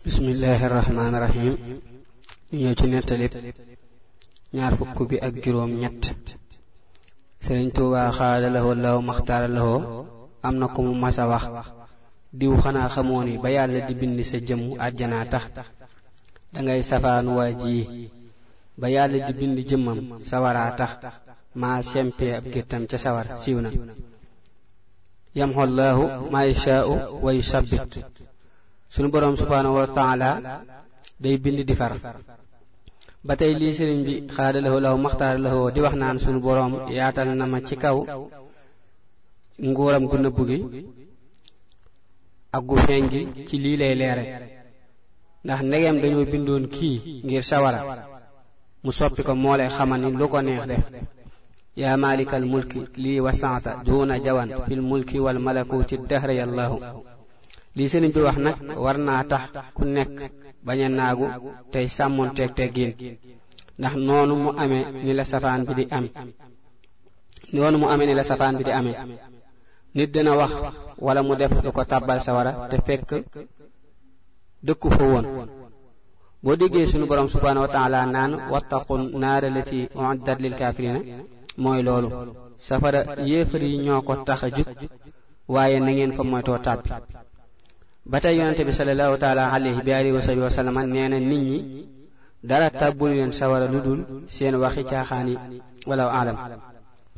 bismillahi rahmaani rahim ñu ñëw ci nettalib ñaar fukk bi ak juróom ñett sëriñ tuubaa xaada lahoo law maxtaara lahoo am na ko mu mas a wax diw xanaa xamoo ni ba yàlla di bind sa jëmm àjjanaa tax dangay safaan waa ji ba yàlla di bind jëmmam sawaraa tax maa sempee ab géttam ca sawar siiw na yamxollaahu maa yashaa'u wa yusabbit sunu boroom subhaanahu wa taala day bind di far ba tey lii sëriñ bi xaada lahoo lahu maxtaara lahoo di wax naan sunu boroom yaatal na ma ci kaw nguuram gu nëbbu gi ak gu feeñ gi ci lii lay leere ndax ndegem dañoo bindoon kii ngir sawara mu soppi ko moo lay xamal ni lu ko neex def yaa maalikal mulki lii wasaata duuna jawan fil mulki wal malakuti dahra yallahu lii sëriñ bi wax nag war naa tax ku nekk bañ a naagu tey sàmmoon teeg teggiin ndax noonu mu amee ni la safaan bi di am noonu mu amee ni la safaan bi di amee nit dina wax wala mu def lu ko tàbbal sawara te fekk dëkku fa woon boo déggee sunu borom subhaanahu wa taala naan wattaqu naara lati uiddat lil kaafirina mooy loolu safara yéefar yi ñoo ko tax a jug waaye na ngeen fa moytoo tàbbi ba tey yonente bi sallallahu taala alayhi bi alihi wa sahbi wa sallama nee na nit ñi dara tàbbul leen sawara lu dul seen waxi caaxaan yi wala alam